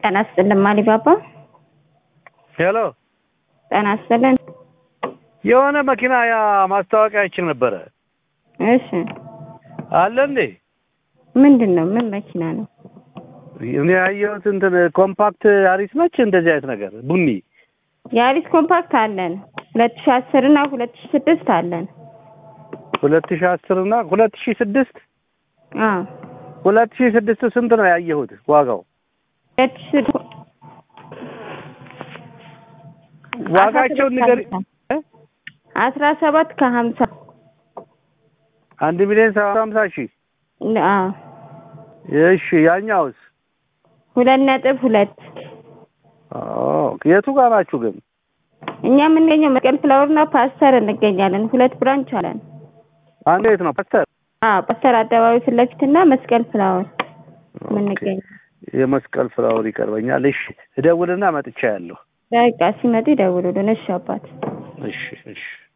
ጤና ይስጥልን ማሊባባ። ሄሎ ጤና ይስጥልን። የሆነ መኪና ያ ማስታወቂያ አይችል ነበረ እሺ አለ እንዴ? ምንድን ነው? ምን መኪና ነው? እኔ ያየሁት እንትን ኮምፓክት አሪስ ነች እንደዚህ አይነት ነገር ቡኒ የአሪስ ኮምፓክት አለን ሁለት ሺ አስር እና ሁለት ሺ ስድስት አለን። ሁለት ሺህ አስር እና ሁለት ሺህ ስድስት አዎ ሁለት ሺህ ስድስት ስንት ነው ያየሁት ዋጋው? ሁለት ሺ ስድስት ዋጋቸውን ንገሪ። አስራ ሰባት ከሀምሳ አንድ ሚሊዮን ሰባት ሀምሳ ሺህ አዎ እሺ ያኛውስ? ሁለት ነጥብ ሁለት አዎ የቱ ጋር ናችሁ ግን? እኛ የምንገኘው መስቀል ፍላወርና ፓስተር እንገኛለን። ሁለት ብራንች አለን። አንዱ የት ነው ፓስተር? አዎ ፓስተር አደባባይ ፊት ለፊትና መስቀል ፍላወር የምንገኘው። የመስቀል ፍላወር ይቀርበኛል። እሺ እደውልና መጥቻ ያለሁ። በቃ ሲመጡ ይደውሉልን። እሺ አባት እሺ እሺ